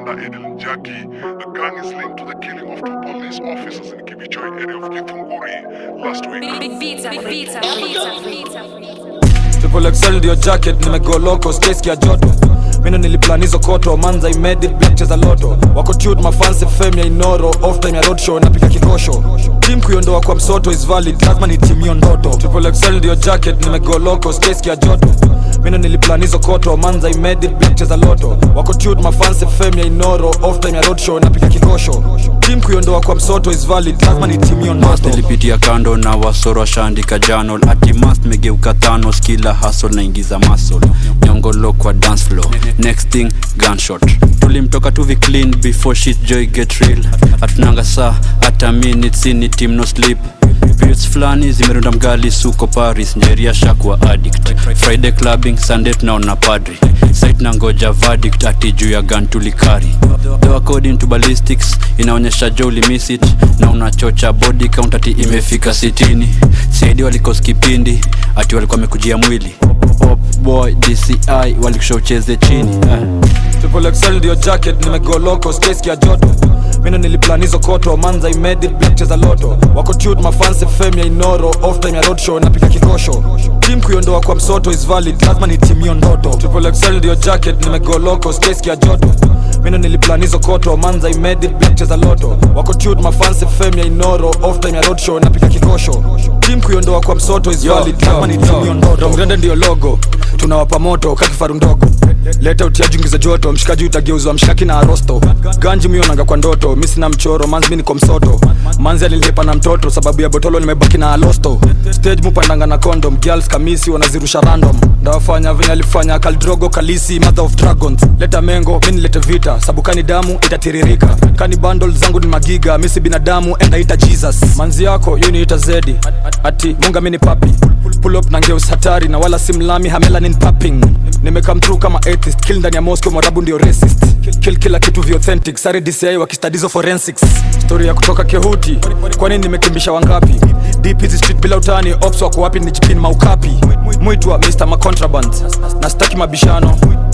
brother Edel Jackie. The gang is linked to the killing of two police officers in Kibichoi area of Githunguri last week. Pizza, pizza, pizza, pizza. Triple XL ndio jacket nimegoloko space ya joto mino niliplan hizo koto manza imedi black cheza loto wako tute mafansi fame ya inoro off time ya roadshow napiga kikosho team kuiondoa kwa msoto is valid lazima ni team hiyo ndoto Triple XL ndio jacket nimegoloko space ya joto mino niliplan hizo koto manza imedi black cheza loto wako tute mafansi fame ya inoro off time ya roadshow napiga kikosho team kuiondoa kwa msoto is valid lazima ni team hiyo Mast ndoto ilipitia kando na wasoro washaandika janol ati mast megeuka thanos kila hasol naingiza masol nyongolo kwa dance floor next thing gunshot tulimtoka tuvi clean before shit joy get real hatunanga saa hata minutes ini team no sleep periods fulani zimerunda mgali suko paris njeria shakwa addict friday clubbing sunday tunaona padri site na ngoja verdict ati juu ya gun tulikari though according to ballistics inaonyesha jo ulimiss it na unachocha body count ati imefika sitini saidi walikos kipindi ati walikuwa wamekujia mwili Pop boy dci walikusha ucheze chini eh. Triple XL ndio jacket nimegoloko space ya joto mino niliplan hizo koto manza imedi black cheza loto wako tute mafansi fame ya inoro off time ya roadshow napiga kikosho team kuiondoa kwa msoto is valid lazima ni team hiyo ndoto Triple XL ndio jacket nimegoloko space ya joto mino niliplan hizo koto manza imedi black cheza loto wako tute mafansi fame ya inoro off time ya roadshow napiga kikosho team kuiondoa kwa msoto is valid lazima ni team hiyo ndoto Rongrende ndio logo tunawapa moto kakifaru ndogo leta utiaji ungiza joto mshikaji utageuzwa mshikaki na arosto ganji mionanga kwa ndoto mi sina mchoro manzi mi niko msoto manzi alilipa na mtoto sababu ya botolo nimebaki na alosto stage mupandanga na condom girls kamisi wanazirusha random ndawafanya venye alifanya kaldrogo kalisi mother of dragons leta mengo mi nilete vita sabu kani damu itatiririka kani bundle zangu ni magiga mi si binadamu endaita jesus manzi yako yu niita zedi ati munga mi ni papi pull up na ngeus hatari na wala si mlami hamelanin papping nimekam through kama atheist kill ndani ya moscow mwarabu ndio racist kill kila kitu vi authentic sare dci wakistadizo forensics story ya kutoka kehuti kwani nimekimbisha wangapi deep hizi street bila utani ops wako wapi ni jipin maukapi mwitwa mr macontraband na staki mabishano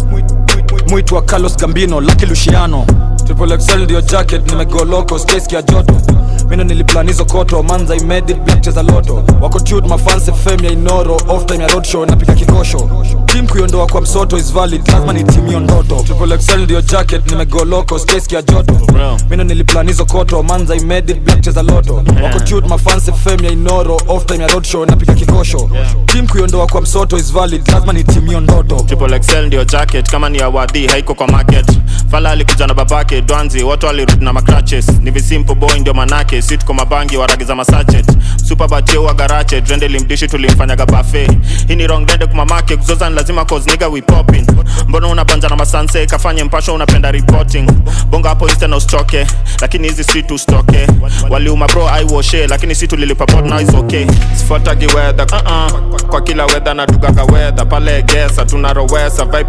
mwitwa carlos gambino laki luciano triple xl ndio jacket nimegoloko space ya joto mino niliplan hizo koto manza imedi black cheza loto wako tute mafansi fame ya inoro off time ya roadshow napiga kikosho team kuiondoa kwa msoto is valid lazima ni team hiyo ndoto triple xl ndio jacket nimegoloko space ya joto mino niliplan hizo koto manza imedi black cheza loto wako tute mafansi fame ya inoro off time ya roadshow napiga kikosho team kuiondoa kwa msoto is valid lazima ni team hiyo ndoto Triple XL ndio jacket kama ni awadhi haiko kwa market fala alikuja na babake dwanzi watu walirudi na macratches ni visimple boy ndio manake si tuko mabangi waragiza masachet super batie wa garache drende limdishi tulimfanyaga bafe hii ni wrong dende kumamake kuzoza ni lazima cause nigga we popping mbona unabanja na masanse kafanye mpasho unapenda reporting bonga hapo insta na ustoke lakini hizi street ustoke waliuma bro aiwoshe lakini si tulilipa pot now is okay sifuatagi weather uh -uh. kwa kila weather na tugaga weather pale gesa tunarowesa vibe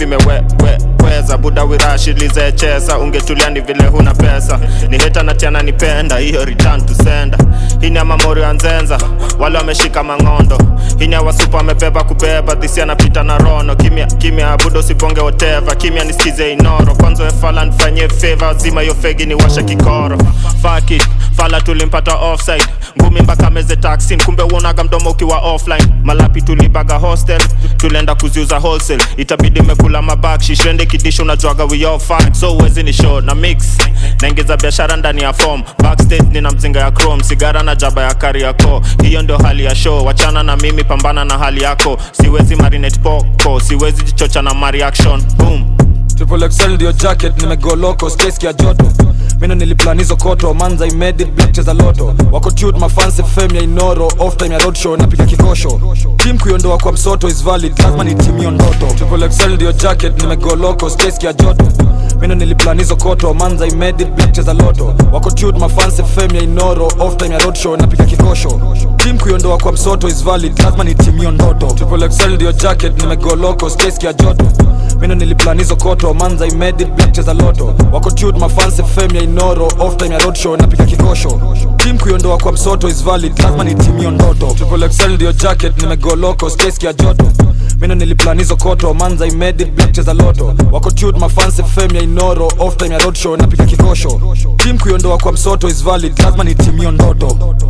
imeweza buda wirashilizechesa ungetulia ni vile huna pesa ni heta na tiana nipenda hiyo return to sender hii ni amamori ya nzenza wale wameshika mang'ondo hii ni awasupa amebeba kubeba dhisi anapita na rono kimya kimya budo sibonge woteva kimya nisikize inoro kwanza wefala nifanyie feva zima hiyo fegi ni washa kikoro faki fala tulimpata offside ngumi mpaka meze taxin kumbe uonaga mdomo ukiwa offline malapi tulibaga hostel tulienda kuziuza wholesale itabidi mekula mabakshi shende kidisho unajuaga we all fine so uwezi ni show na mix naingiza biashara ndani ya form backstage nina mzinga ya chrome sigara na jaba ya kariako hiyo ndio hali ya show wachana na mimi pambana na hali yako siwezi marinate poko siwezi jichocha na mareaction boom Triple XL ndio jacket nimegoloko space ya joto mino niliplan hizo koto manza imedi black cheza loto wako tute mafansi fame ya inoro off time ya roadshow napiga kikosho team kuiondoa kwa msoto is valid lazima ni team hiyo ndoto Triple XL ndio jacket nimegoloko space ya joto mino niliplan hizo koto manza imedi black cheza loto wako tute mafansi fame ya inoro off time ya roadshow napiga kikosho team kuiondoa kwa msoto is valid lazima ni team hiyo ndoto Triple XL ndio jacket nimegoloko space ya joto mino niliplan hizo koto manza imedi black cheza loto wako tute mafansi fame ya inoro off time ya roadshow napiga kikosho team kuiondoa kwa msoto is valid lazima ni team hiyo ndoto Triple XL ndio jacket nimegoloko space ya joto mino niliplan hizo koto manza imedi black cheza loto wako tut mafansi fame ya inoro off time ya roadshow napiga kikosho tim kuiondoa kwa msoto is valid lazima ni timio ndoto